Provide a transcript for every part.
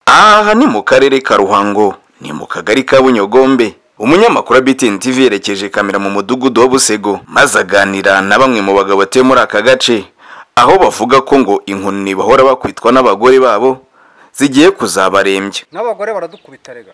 aha ni mu karere ka ruhango ni mu kagari ka bunyogombe umunyamakuru wa btn tv yerekeje kamera mu mudugudu wa busego maze aganira na bamwe mu bagabo batuye muri aka gace aho bavuga ko ngo inkoni bahora bakwitwa n'abagore babo zigiye kuzabarembya n'abagore baradukubita rega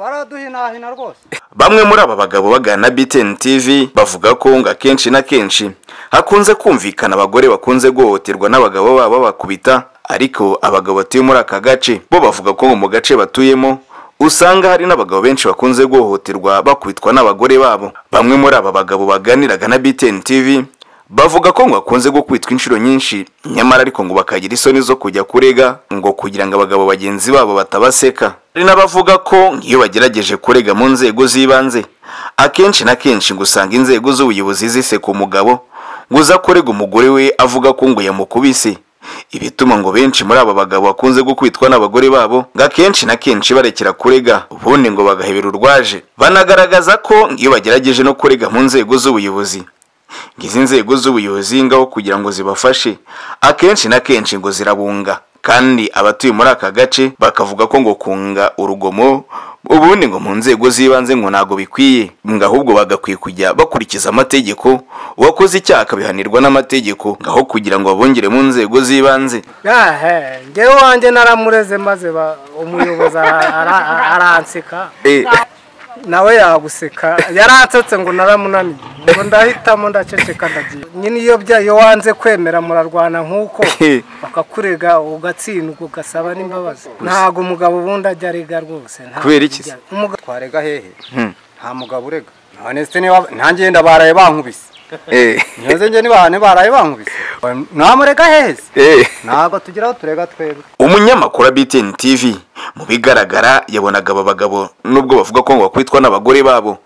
baraduhinahina rwose bamwe muri aba bagabo bagana btn tv bavuga ko ngo akenshi na kenshi hakunze kumvikana abagore bakunze guhohoterwa n'abagabo babo bakubita ariko abagabo batuye muri aka gace bo bavuga ko mu gace batuyemo usanga hari n'abagabo benshi bakunze guhohoterwa bakubitwa n'abagore babo bamwe muri aba bagabo baganiraga na btn tv bavuga ko ngo bakunze gukubitwa inshuro nyinshi nyamara ariko ngo bakagira isoni zo kujya kurega ngo kugira ngo abagabo bagenzi babo batabaseka hari n'abavuga ko nk'iyo bagerageje kurega mu nzego z'ibanze akenshi na kenshi ngo usanga inzego z'ubuyobozi ziseka umugabo ngo uza kurega umugore we avuga ko ngo yamukubise ibituma ngo benshi muri aba bagabo bakunze gukubitwa n'abagore babo ngo akenshi na kenshi barekera kurega ubundi ngo bagahebera urwaje banagaragaza ko iyo bagerageje no kurega mu nzego z'ubuyobozi ngo izi nzego z'ubuyobozi ngaho kugira ngo zibafashe akenshi na kenshi ngo zirabunga kandi abatuye muri aka gace bakavuga ko ngo kunga urugomo ubundi ngo mu nzego z'ibanze ngo ntabwo bikwiye ngo ahubwo bagakwiye kujya bakurikiza amategeko uwakoze icyaha akabihanirwa n'amategeko ngaho kugira ngo babongere mu nzego z'ibanze yahe ngewe wanjye naramureze maze ba- umuyobozi ara- ara- aranseka Eh, nawe yaguseka yaransetse ngo naramunaniye ngo ndahitamo ndaceceka ndagiye nyine iyo bya iyo wanze kwemera murarwana nk'uko bakakurega ugatsindwa ugasaba n'imbabazi ntabwo umugabo ubundi ajya arega rwose ntabwo Kubera iki se? ajya- umugabo twarega hehe Hmm. nta mugabo urega ntanesite ntangiye ndabaraye bankubise eh, ntiyoze njye nibahane baraye bankubise namurega hehe se? eh. ntabwo tugeraho turega twebwe umunyamakuru wa btn tv mu bigaragara yabonaga aba bagabo nubwo bavuga ko ngo bakubitwa n'abagore babo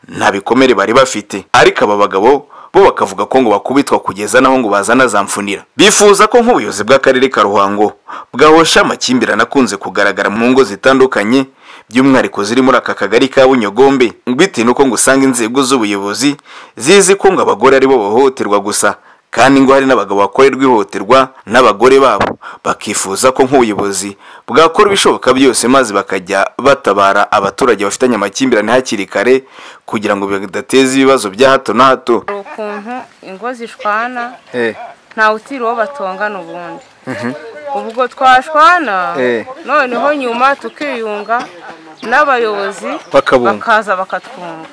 nta bikomere bari bafite ariko aba bagabo bo bakavuga ko ngo bakubitwa kugeza naho ngo bazana za mfunira bifuza ko nk'ubuyobozi bw'akarere ka ruhango bwahosha amakimbirane akunze kugaragara mu ngo zitandukanye by'umwihariko ziri muri aka kagari ka bunyogombe bitewe n'uko ngo usanga inzego z'ubuyobozi zizi ko ngo abagore aribo bahohoterwa gusa kandi ngo hari n'abagabo bakorerwa ihohoterwa n'abagore babo bakifuza ko nk'ubuyobozi bwakora ibishoboka byose maze bakajya batabara abaturage bafitanye amakimbirane hakiri kare kugira ngo bidateze ibibazo bya hato na hato hari ukuntu ingo zishwana ntawe utira uwo batongana ubundi ubwo twashwana Eh. noneho nyuma tukiyunga n'abayobozi Bakabunga. bakaza bakatwunga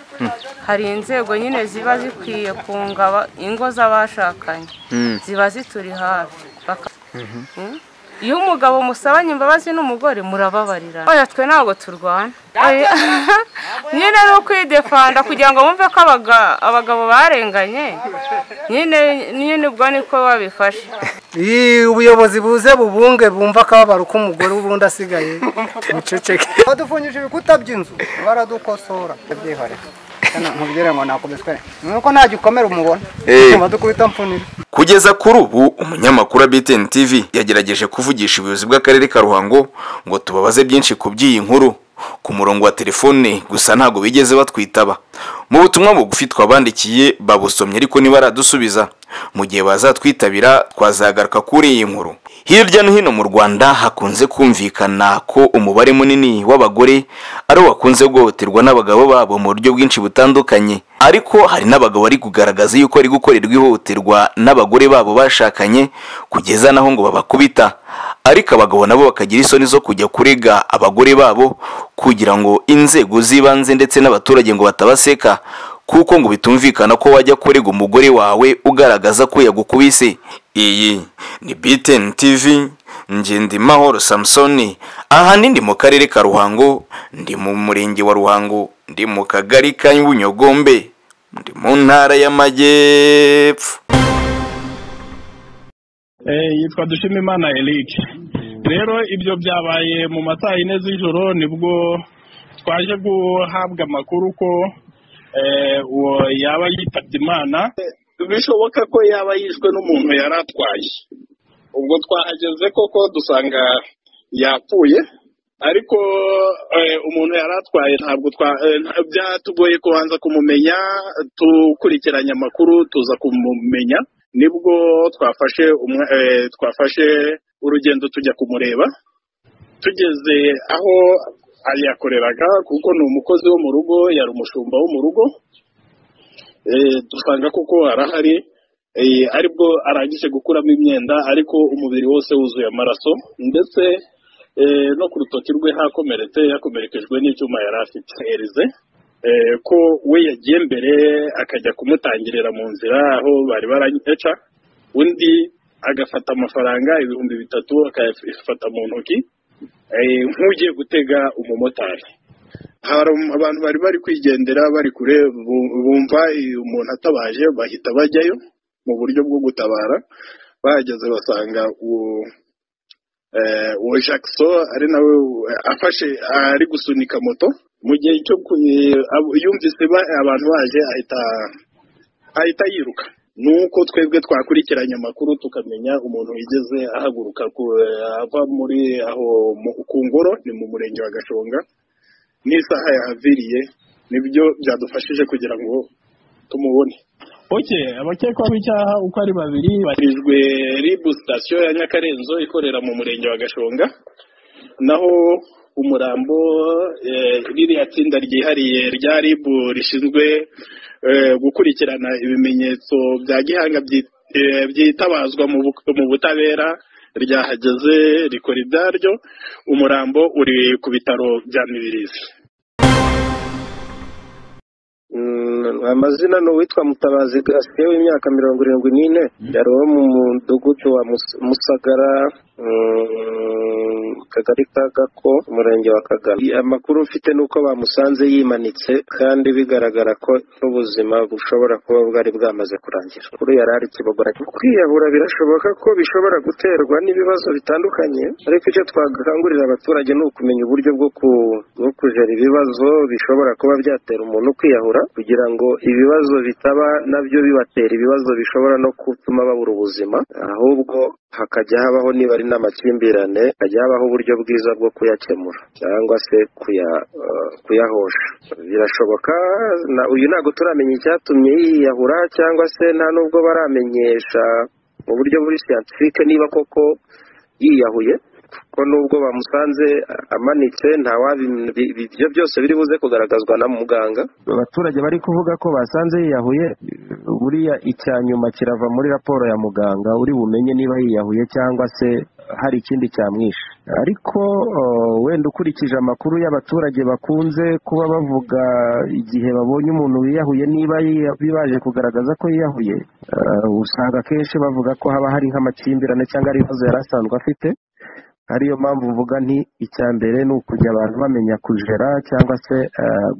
hari inzego nyine ziba zikwiye kunga aba- ingo z'abashakanye ziba zituri hafi Baka- Mm. iyo umugabo musabanye imbabazi n'umugore murababarira oya twe ntabwo turwana Oya. nyine ni ukwidefanda kugira ngo bumve ko abaga- abagabo barenganye nyine nyine ubwo niko babifashe Iyi, ubuyobozi buze bubunge bumva akababaro k'umugore w'ubundi asigaye muceceke badufungije ibikuta by'inzu baradukosora byihore nkubwire ngo nakubiswe nuko nta gikomere umubona Eh. badukubita mfunire kugeza kuri ubu umunyamakuru wa btn tv yagerageje kuvugisha ubuyobozi bw'akarere ka ruhango ngo tubabaze byinshi ku by'iyi nkuru ku murongo wa telefone gusa ntabwo bigeze batwitaba mu butumwa bugufi twabandikiye babusomye ariko ntibaradusubiza mu gihe bazatwitabira twazagaruka kuri iyi nkuru hirya no hino mu rwanda hakunze kumvikana ko umubare munini w'abagore ari wo bakunze guhohoterwa n'abagabo babo mu buryo bwinshi butandukanye ariko hari n'abagabo bari kugaragaza yuko bari gukorerwa ihohoterwa n'abagore babo bashakanye kugeza naho ngo babakubita ariko abagabo nabo bakagira isoni zo kujya kurega abagore babo kugira ngo inzego z'ibanze ndetse n'abaturage ngo batabaseka kuko ngo bitumvikana ko wajya kurega umugore wawe ugaragaza ko yagukubise iyi ni btn tv ngendimahoro samusoni ahanini ndi mu karere ka ruhango ndi mu murenge wa ruhango ndi mu kagari ka bunyogombe ndi mu ntara y'amajyepfo Eh, yitwa dushimimana eric rero ibyo byabaye mu masaha yine z'ijoro nibwo twaje guhabwa amakuru ko eh, uwo yaba yitabye imana bishoboka ko yaba yishwe n'umuntu yari atwaye ubwo twahageze koko dusanga yapfuye ariko eh, umuntu yari atwaye ntabwo twa- eh, nta- byatugoye kubanza kumumenya dukurikiranye amakuru tuza kumumenya nibwo twafashe umwe- eh, twafashe urugendo tujya kumureba tugeze aho yakoreraga kuko ni umukozi wo mu rugo yari umushumba wo mu rugo dusanga kuko arahari aribwo arangije gukuramo imyenda ariko umubiri wose wuzuye amaraso ndetse no ku rutoki rwe hakomeretse yakomerekejwe n'icyuma yari afite erize ko we yagiye mbere akajya kumutangirira mu nzira aho bari baraca undi agafata amafaranga ibihumbi bitatu akayafata mu ntoki nk'ugiye gutega umumotari hari abantu bari bari kwigendera bari kure bumva umuntu atabaje bahita bajyayo mu buryo bwo gutabara bahageze basanga uwo jackson ari nawe afashe ari gusunika moto mu gihe cyo yumvise abantu baje ahita yiruka nuko twebwe twakurikiranye amakuru tukamenya umuntu wigeze ahaguruka ava muri aho ku ngoro ni mu murenge wa gashonga n'isaha yahaviriye nibyo byadufashije kugira ngo tumubone oke abakekwaho icyaha uko ari babiri barijwe ribu sitasiyo ya nyakarenzo ikorera mu murenge wa gashonga naho umurambo ririya tsinda ryihariye rya ribu rishinzwe gukurikirana ibimenyetso bya gihanga byitabazwa mu butabera ryahageze rikora ibyaryo umurambo uri ku bitaro bya mibirizi amazina ni uwitwa mutabazi gasike w'imyaka mirongo irindwi n'ine yari uwo mu mudugudu wa musagara kagari ka gako umurenge wa kagame amakuru mfite ni uko bamusanze yimanitse kandi bigaragara ko n'ubuzima bushobora kuba bwari bwamaze kurangira kuri yari ari kibogora kwiyahura birashoboka ko bishobora guterwa n'ibibazo bitandukanye ariko icyo twakangurira abaturage ni ukumenya uburyo bwo kujera ibibazo bishobora kuba byatera umuntu kwiyahura kugira ngo ibibazo bitaba nabyo bibatera ibibazo bishobora no gutuma babura ubuzima ahubwo hakajya habaho niba ari n'amakimbirane hajya habaho uburyo bwiza bwo kuyakemura cyangwa se kuyahosha birashoboka uyu ntabwo turamenya icyatumye yiyahura cyangwa se nta n'ubwo baramenyesha mu buryo buri siyantifike niba koko yiyahuye ko nubwo bamusanze amanitse ibyo byose biri buze kugaragazwa na muganga abaturage bari kuvuga ko basanze yiyahuye buriya icya nyuma kirava muri raporo ya muganga uri bumenye niba yiyahuye cyangwa se hari ikindi cyamwishe ariko wenda ukurikije amakuru y'abaturage bakunze kuba bavuga igihe babonye umuntu wiyahuye niba bibaje kugaragaza ko yiyahuye usanga akenshi bavuga ko haba hari nk'amakimbirane cyangwa ari ibibazo yari asanzwe afite ariyo mpamvu mvuga nti icya mbere ni ukujya abantu bamenya kujera cyangwa se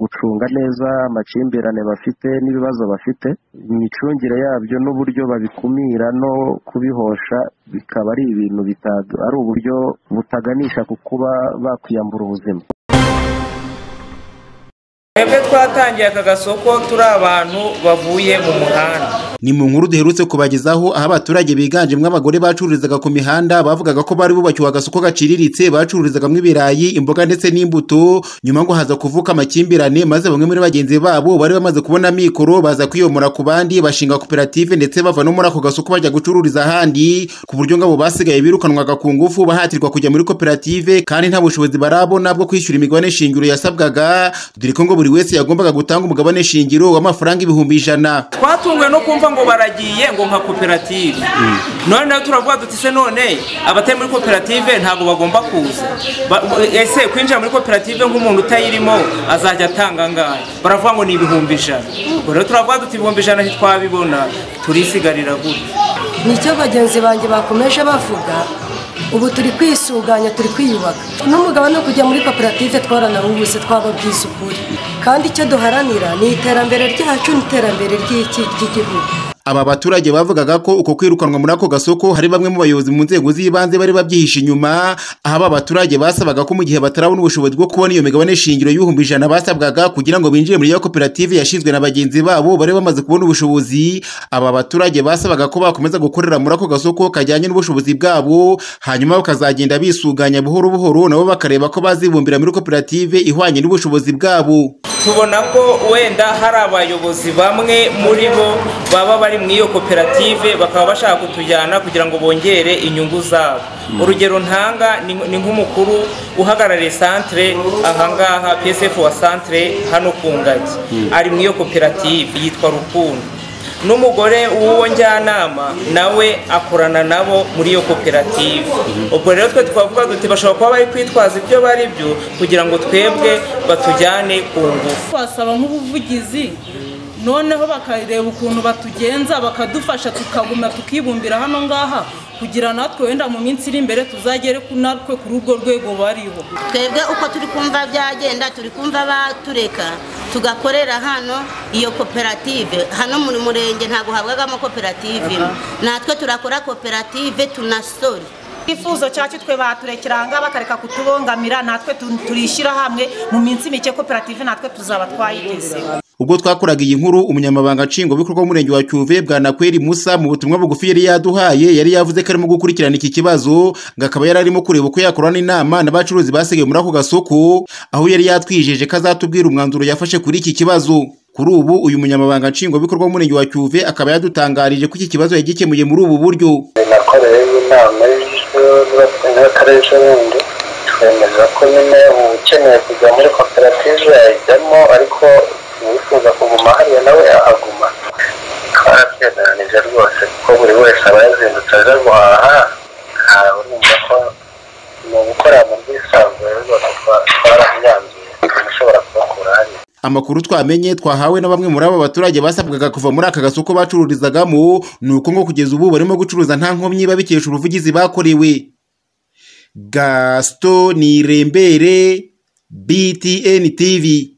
gucunga neza amakimbirane bafite n'ibibazo bafite imicungire yabyo n'uburyo babikumira no kubihosha bikaba ari ibintu ari uburyo butaganisha ku kuba bakwiyambura ubuzima twebwe twatangiye aka gasoko turi abantu bavuye mu muhanda ni mu nkuru duherutse kubagezaho aho abaturage biganjemo abagore bacururizaga ku mihanda bavugaga ko bari bubakiwe agasoko gaciriritse bacururizagamo ibirayi imboga ndetse n'imbuto nyuma ngo haza kuvuka amakimbirane maze bamwe muri bagenzi babo bari bamaze kubona mikoro baza kwiyomora ku bandi bashinga koperative ndetse bava no muri ako gasoko bajya gucururiza ahandi ku buryo ngo abo basigaye birukanwaga ku ngufu bahatirwa kujya muri koperative kandi nta bushobozi barabona bwo kwishyura imigabane shingiro yasabwaga dore ko ngo buri wese yagombaga gutanga umugabane shingiro w'amafaranga ibihumbi ijana twatunguwe no kumva ngo baragiye ngo nka koperative none nayo turavuga duti se none abatari muri koperative ntabwo bagomba kuza ese kwinjira muri koperative nk'umuntu utayirimo azajya atanga angahe baravuga ngo ni ibihumbi ijana ubwo rero turavuga duti ibihumbi ijana ntitwabibona turisigarira gutya nicyo bagenzi banjye bakomeje bavuga ubu turi kwisuganya turi kwiyubaka n'umugabane wo kujya muri koperative twaranawubuze twababwiza ukuri kandi icyo duharanira ni iterambere ryacu n'iterambere ry'igihugu aba baturage bavugaga ko uko kwirukanwa muri ako gasoko hari bamwe mu bayobozi mu nzego z'ibanze bari babyihishe inyuma aho aba baturage basabaga ko mu gihe batarabona ubushobozi bwo kubona iyo migabane shingiro y'ibihumbi ijana basabwaga kugira ngo binjire muri iyo koperative yashinzwe na bagenzi babo bari bamaze kubona ubushobozi aba baturage basabaga ko bakomeza gukorera muri ako gasoko kajyanye n'ubushobozi bwabo hanyuma bakazagenda bisuganya buhoro buhoro nabo bakareba ko bazibumbira muri koperative ihwanye n'ubushobozi bwabo tubona ko wenda hari abayobozi bamwe muri bo baba bari mu iyo koperative bakaba bashaka kutujyana kugira ngo bongere inyungu zabo urugero ntanga ni ni nk'umukuru uhagarariye santire ahangaha psf wa santire hano ku ngagi ari mu iyo koperative yitwa rukundo n'umugore w'uwo njyanama nawe akorana nabo muri iyo koperative ubwo rero twe twavuga duti bashobora kuba bari kwitwaza ibyo bari byo kugira ngo twebwe batujyane ku ngufu basaba nk'ubuvugizi noneho bakareba ukuntu batugenza bakadufasha tukaguma tukibumbira hano ngaha kugira natwe wenda mu minsi iri imbere tuzagere natwe kuri urwo rwego bariho twebwe uko turi kumva byagenda turi kumva batureka tugakorera hano iyo koperative hano muri murenge ntabwo habwagamo koperative natwe turakora koperative tunasore icyifuzo cyacu twe baturekeranga bakareka kutubongamira natwe turishyira hamwe mu minsi mike koperative natwe tuzaba twayigezeho ubwo twakoraga iyi nkuru umunyamabanga nshingwabikorwa w'umurenge wa cyuve bwanakweri musa mu butumwa bugufi yari yaduhaye yari yavuze ko arimo gukurikirana iki kibazo ngo akaba yari arimo kureba uko yakorana inama n'abacuruzi basigaye muri ako gasoko aho yari yatwijeje ko azatubwira umwanzuro yafashe kuri iki kibazo kuri ubu uyu munyamabanga nshingwabikorwa w'umurenge wa cyuve akaba yadutangarije ko iki kibazo yagikemuye muri ubu buryo nakoreyeho inama y'akarere n'ubundi twemeza ko nyine ukeneye kujya muri koperative yayijyamo ariko uwifuza kuguma hariya nawe ahaguma twaratwemeranije rwose kuko buri wese aba yazindutse aje guhaha ntawe numva ko ni ugukorera mu bwisanzure rwose twarabyanzuye ushobora kubakura hariya amakuru twamenye twahawe na bamwe muri aba baturage basabwaga kuva muri aka gasoko bacururizagamo ni uko ngo kugeza ubu barimo gucuruza nta nkomyi babikesha ubuvugizi bakorewe gasito ni irembere btn tv